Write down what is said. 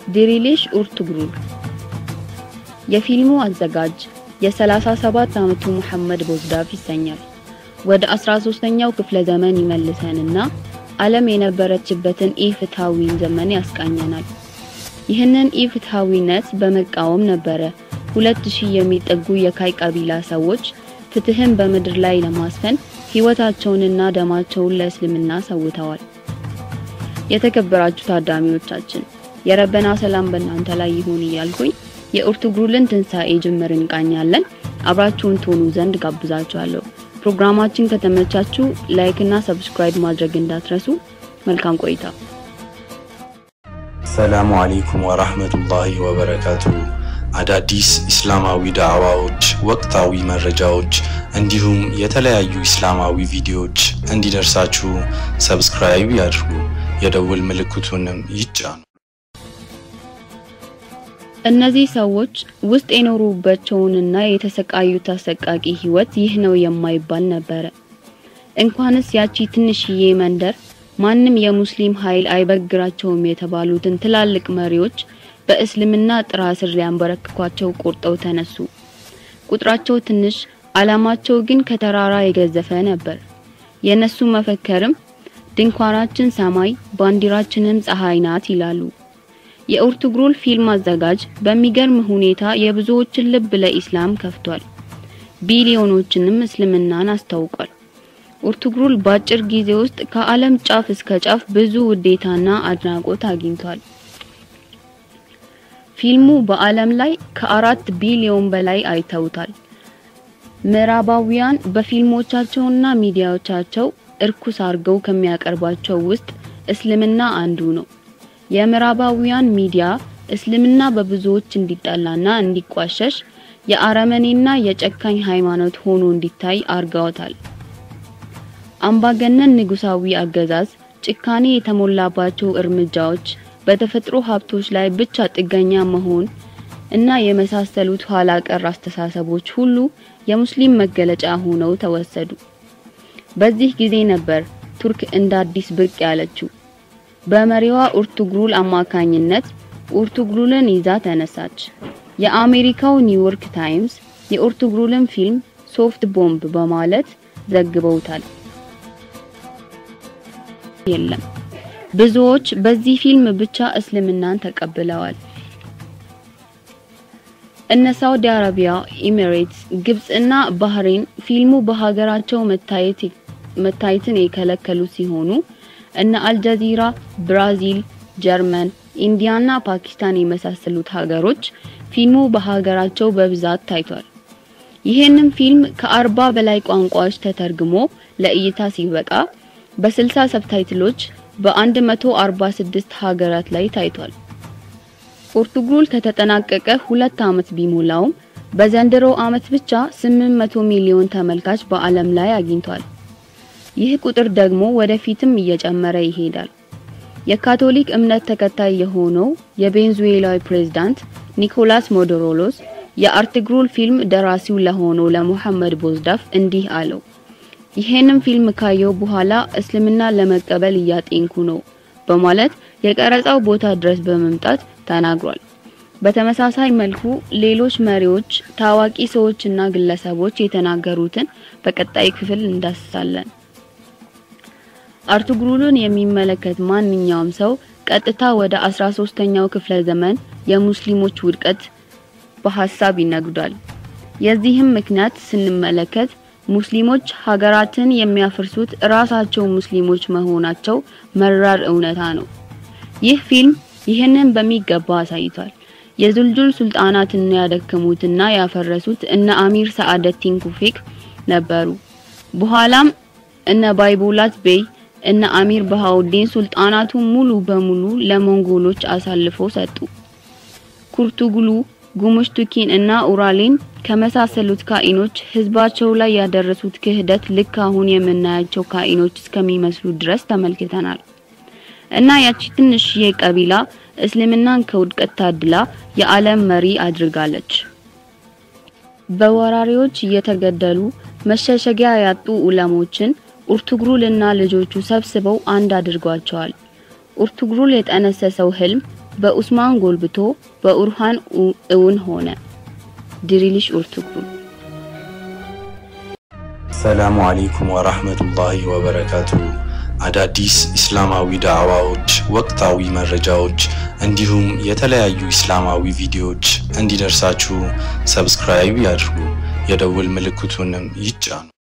ዲሪሊሽ ኡርቱግሩል የፊልሙ አዘጋጅ የ37 ዓመቱ መሐመድ ቦዝዳፍ ይሰኛል። ወደ 13ኛው ክፍለ ዘመን ይመልሰንና ዓለም የነበረችበትን ኢፍትሐዊን ዘመን ያስቃኘናል። ይህንን ኢፍትሐዊነት በመቃወም ነበረ ሁለት ሺህ የሚጠጉ የካይ ቀቢላ ሰዎች ፍትህን በምድር ላይ ለማስፈን ህይወታቸውንና ደማቸውን ለእስልምና ሰውተዋል። የተከበራችሁ ታዳሚዎቻችን የረበና ሰላም በእናንተ ላይ ይሁን እያልኩኝ የኡርቱግሩልን ትንሣኤ ጅምር እንቃኛለን። አብራችሁን ትሆኑ ዘንድ ጋብዛችኋለሁ። ፕሮግራማችን ከተመቻችሁ ላይክ እና ሰብስክራይብ ማድረግ እንዳትረሱ። መልካም ቆይታ። ሰላሙ አለይኩም ወራህመቱላሂ ወበረካቱ። አዳዲስ ኢስላማዊ ዳዕዋዎች፣ ወቅታዊ መረጃዎች እንዲሁም የተለያዩ ኢስላማዊ ቪዲዮዎች እንዲደርሳችሁ ሰብስክራይብ ያድርጉ፣ የደውል ምልክቱንም ይጫኑ። እነዚህ ሰዎች ውስጥ የኖሩባቸውንና የተሰቃዩት አሰቃቂ ህይወት ይህ ነው የማይባል ነበረ። እንኳንስ ያቺ ትንሽዬ መንደር ማንም የሙስሊም ኃይል አይበግራቸውም የተባሉትን ትላልቅ መሪዎች በእስልምና ጥራ ስር ሊያንበረክኳቸው ቆርጠው ተነሱ። ቁጥራቸው ትንሽ፣ አላማቸው ግን ከተራራ የገዘፈ ነበር። የነሱ መፈከርም ድንኳናችን ሰማይ፣ ባንዲራችንም ፀሐይ ናት ይላሉ። የኡርቱግሩል ፊልም አዘጋጅ በሚገርም ሁኔታ የብዙዎችን ልብ ለኢስላም ከፍቷል። ቢሊዮኖችንም እስልምናን አስታውቋል። ኡርቱግሩል በአጭር ጊዜ ውስጥ ከዓለም ጫፍ እስከ ጫፍ ብዙ ውዴታና አድናቆት አግኝቷል። ፊልሙ በዓለም ላይ ከአራት ቢሊዮን በላይ አይተውታል። ምዕራባውያን በፊልሞቻቸውና ሚዲያዎቻቸው እርኩስ አድርገው ከሚያቀርቧቸው ውስጥ እስልምና አንዱ ነው። የምዕራባውያን ሚዲያ እስልምና በብዙዎች እንዲጠላና እንዲቋሸሽ የአረመኔና የጨካኝ ሃይማኖት ሆኖ እንዲታይ አርገውታል። አምባገነን ንጉሳዊ አገዛዝ፣ ጭካኔ የተሞላባቸው እርምጃዎች፣ በተፈጥሮ ሀብቶች ላይ ብቻ ጥገኛ መሆን እና የመሳሰሉት ኋላ ቀር አስተሳሰቦች ሁሉ የሙስሊም መገለጫ ሆነው ተወሰዱ። በዚህ ጊዜ ነበር ቱርክ እንደ አዲስ ብቅ ያለችው። በመሪዋ ኡርቱግሩል አማካኝነት ኡርቱግሩልን ይዛ ተነሳች። የአሜሪካው ኒውዮርክ ታይምስ የኡርቱግሩልን ፊልም ሶፍት ቦምብ በማለት ዘግበውታል። የለም ብዙዎች በዚህ ፊልም ብቻ እስልምናን ተቀብለዋል። እነ ሳውዲ አረቢያ፣ ኤሚሬትስ፣ ግብጽ እና ባህሬን ፊልሙ በሀገራቸው መታየት መታየትን የከለከሉ ሲሆኑ እነ አልጀዚራ፣ ብራዚል፣ ጀርመን፣ ኢንዲያና ፓኪስታን የመሳሰሉት ሀገሮች ፊልሙ በሀገራቸው በብዛት ታይቷል። ይህንን ፊልም ከአርባ በላይ ቋንቋዎች ተተርግሞ ለእይታ ሲበቃ በ60 ሰብታይትሎች በ146 ሀገራት ላይ ታይቷል። ኡርቱግሩል ከተጠናቀቀ ሁለት ዓመት ቢሞላውም በዘንድሮ ዓመት ብቻ 800 ሚሊዮን ተመልካች በዓለም ላይ አግኝቷል። ይህ ቁጥር ደግሞ ወደፊትም እየጨመረ ይሄዳል። የካቶሊክ እምነት ተከታይ የሆነው የቬንዙዌላዊ ፕሬዝዳንት ኒኮላስ ሞዶሮሎስ የኡርቱግሩል ፊልም ደራሲው ለሆነው ለሙሐመድ ቦዝዳፍ እንዲህ አለው። ይሄንን ፊልም ካየው በኋላ እስልምና ለመቀበል እያጤንኩ ነው በማለት የቀረጻው ቦታ ድረስ በመምጣት ተናግሯል። በተመሳሳይ መልኩ ሌሎች መሪዎች፣ ታዋቂ ሰዎችና ግለሰቦች የተናገሩትን በቀጣይ ክፍል እንዳስሳለን። ኡርቱግሩልን የሚመለከት ማንኛውም ሰው ቀጥታ ወደ 13ኛው ክፍለ ዘመን የሙስሊሞች ውድቀት በሐሳብ ይነግዳል። የዚህም ምክንያት ስንመለከት ሙስሊሞች ሀገራትን የሚያፈርሱት ራሳቸው ሙስሊሞች መሆናቸው መራር እውነታ ነው። ይህ ፊልም ይህንን በሚገባ አሳይቷል። የዙልጁል ሱልጣናትን ያደከሙትና ያፈረሱት እነ አሚር ሰዓደቲን ኩፌክ ነበሩ። በኋላም እነ ባይቦላት ቤይ እነ አሚር በሃውዲን ሱልጣናቱ ሙሉ በሙሉ ለሞንጎሎች አሳልፈው ሰጡ። ኩርቱግሉ ጉሙሽቱኪን እና ኡራሌን ከመሳሰሉት ካኢኖች ህዝባቸው ላይ ያደረሱት ክህደት ልክ አሁን የምናያቸው ካኢኖች እስከሚመስሉ ድረስ ተመልክተናል። እና ያቺ ትንሽዬ ቀቢላ እስልምናን ከውድቀት ታድላ የዓለም መሪ አድርጋለች። በወራሪዎች እየተገደሉ መሸሸጊያ ያጡ ኡለሞችን ኡርቱግሩል እና ልጆቹ ሰብስበው አንድ አድርጓቸዋል። ኡርቱግሩል የጠነሰሰው ህልም በኡስማን ጎልብቶ በኡርሃን እውን ሆነ። ድሪልሽ ኡርቱግሩ ሰላሙ አለይኩም ወራህመቱላሂ ወበረካቱ። አዳዲስ እስላማዊ ዳዕዋዎች፣ ወቅታዊ መረጃዎች እንዲሁም የተለያዩ እስላማዊ ቪዲዮዎች እንዲደርሳችሁ ሰብስክራይብ ያድርጉ፣ የደውል ምልክቱንም ይጫኑ።